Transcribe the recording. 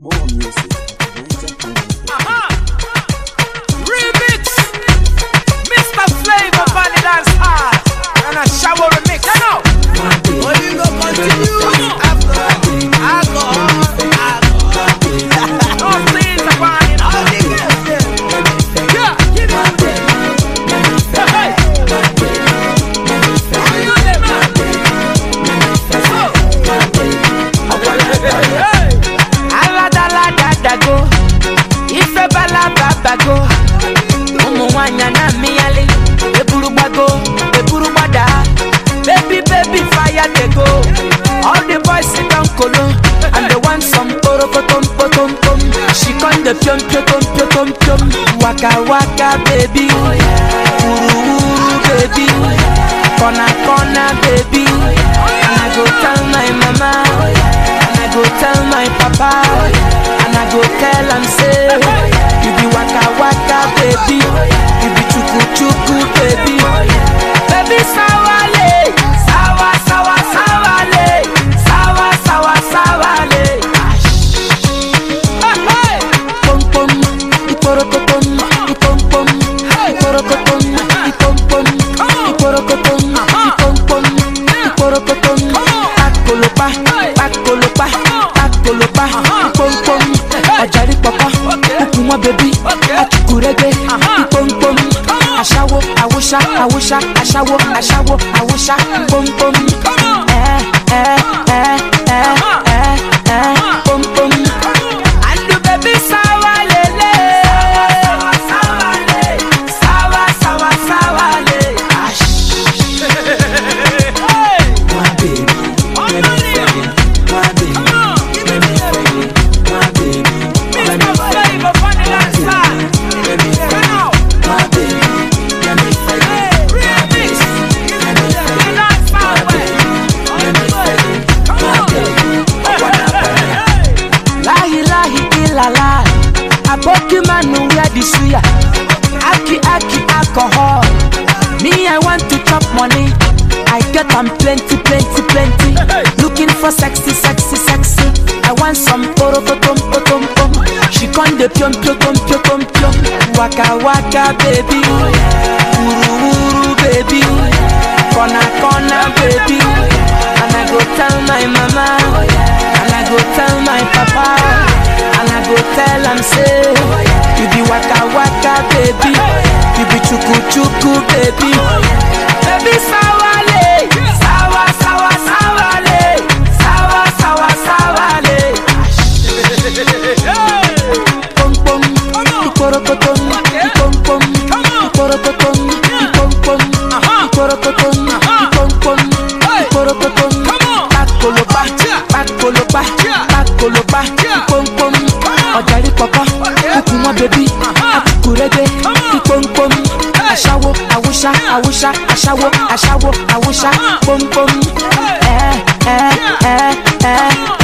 More music. Nature Music. Aha! Remix! Mr. Flavor Valley Dance Hall and a shower remix. You know? Only go continue after alcohol, alcohol. No things about it. All the girls them. Yeah, give me one day. Hey, How you them, man? So, hey. aladaladago ife balababago ụmụ nwanyị na mmịyali eburugbago eburugbada baby baby fire dey go all the boys sit down kolo and they want some porokotom potom pom she come dey piom piotom piotom piom waka waka baby wuru wuru baby corner corner baby and i go tell my mama and i go tell my papa and i go tell am say you be waka waka baby you be chuku chuku baby baby sawale sawa sawa sawale sawa sawa sawale. Hey, hey. Pom pom, iporokotom, ipom pom, iporokotom, ipom pom, iporokotom, ipom pom, iporokotom. Pakolopa, pakolopa, pakolopa, ipom pom. Ọ̀jàrí pọ̀pọ̀, kúkú wọn bẹ̀bí, àtùkùrẹ́gbẹ́, ipom pom. Aṣáwo, àwòṣá, àwòṣá, aṣáwo, aṣáwo, àwòṣá, pom pom. Ẹ ẹ ẹ ẹ ẹ ẹ pom pom. Andu baby sawa lele Sawa sawa le Sawa sawa sawa le My baby, let me feel it. My baby, let me feel it. My baby, let me Mr. feel it. Flavor Valley Dance Hall. Let me feel it. My baby, let me feel it. My Remix. baby, let me feel it. Dance My Hall way. baby, let me feel it. My baby, I wanna feel it. Lahi lahi ilala Aboki manu wear the suya Aki aki alcohol Me I want to chop money I get am plenty plenty plenty Looking for sexy sexy sexy I want some porokotom potom pom She con de piom piom piom piom piom Waka waka baby Wuru wuru baby Corner corner baby And I go tell my mama And I go tell my papa And I go tell am say You be waka waka baby You be chuku chuku baby Baby sawale Sawa sawa sawale Sawa sawa sawale Pom pom Iporokotom Ipom pom Iporokotom Ipom pom Iporokotom Ipom pom Iporokotom Pakolopa Pakolopa Pakolopa Ipom pom Ọ̀jàrí pọ̀pọ̀ Kúkú wọn bẹ̀bí Àtùkùrẹ́gbẹ́ Ipom pom Aṣáwo Awúṣá Awúṣá Aṣáwo Aṣáwo Awúṣá Pom pom Ẹ ẹ ẹ ẹ